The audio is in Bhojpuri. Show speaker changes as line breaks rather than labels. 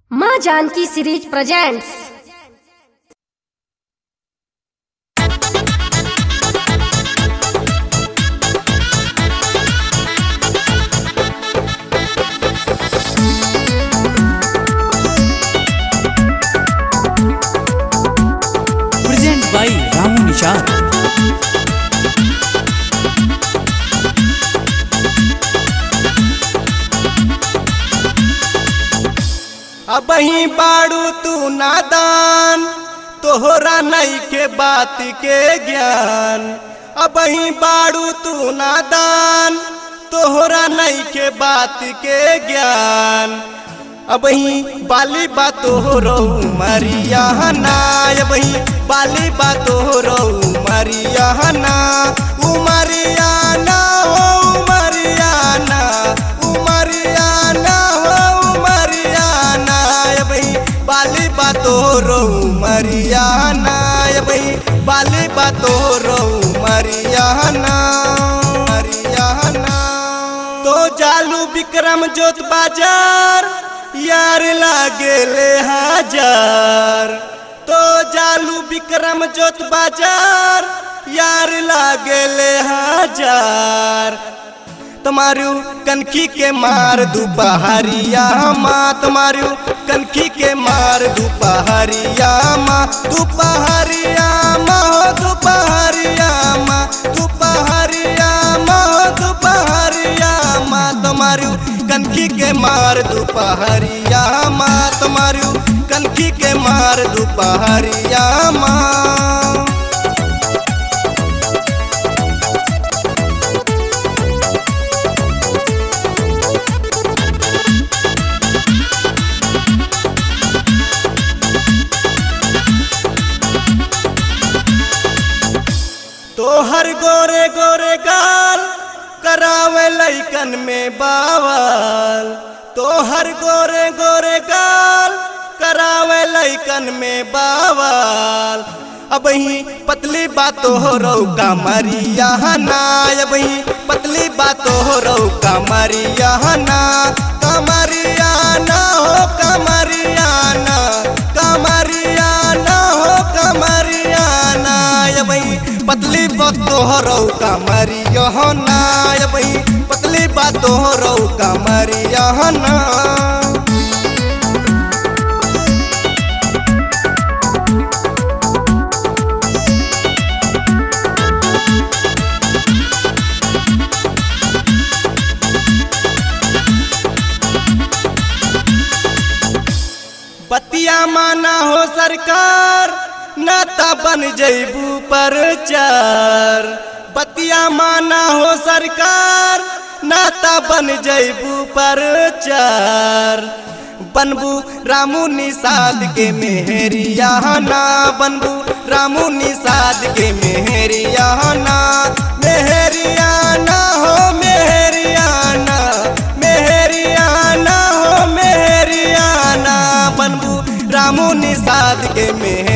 माँ Janki series presents
present by Ramu Nishad.
अबही बाड़ू तू नादान तोहरा नई के बात के ज्ञान अबही बाड़ू तू नादान तोहरा नई के बात के ज्ञान अबही बाली बातो रो मरिया ना अबही बाली बातो रो मरिया ना उमरिया ना हो उमरिया ना उमरिया ना हो उमरिया ना अबही बाली बातो रो मरिया ना अबही बाली बातो रो मरिया ना मरिया ना तो जालू विक्रम जोत बाजार यार लागे ले हजार तो जालू विक्रम जोत बाजार यार लागे ले हजार तुम्हारू कनखी के मार दुपहरिया माँ तुम्हारू कनखी के मार दुपहरिया माँ दुपहरिया माँ हो दुपहरिया माँ दुपहरिया माँ हो दुपहरिया माँ तुम्हारू कनखी के मार दुपहरिया माँ तुम्हारू कनखी के मार दुपहरिया माँ तोहर गोरे गोरे गाल करावे लैकन में बावल तोहर गोरे गोरे गाल करावे लैकन में बावल अबही पतली बातो हो रौ कमरिया ना अबही पतली बातो हो रौ कमरिया ना कमरिया ना हो कमरिया ना कमरिया ना हो कमरिया ना अबही पतली बातो हो रौ कमरिया ना अबही पतली बातो हो रौ कमरिया ना बतिया माना हो सरकार नाता बन जैबू पर चार बतिया माना हो सरकार नाता बन जैबू पर चार बनबू रामू निषाद के मेहरिया ना बनबू रामू निषाद के मेहरिया ना मेहरिया ना हो मेहरिया ना मेहरिया ना हो मेहरिया ना बनबू रामू निषाद के मेहरिया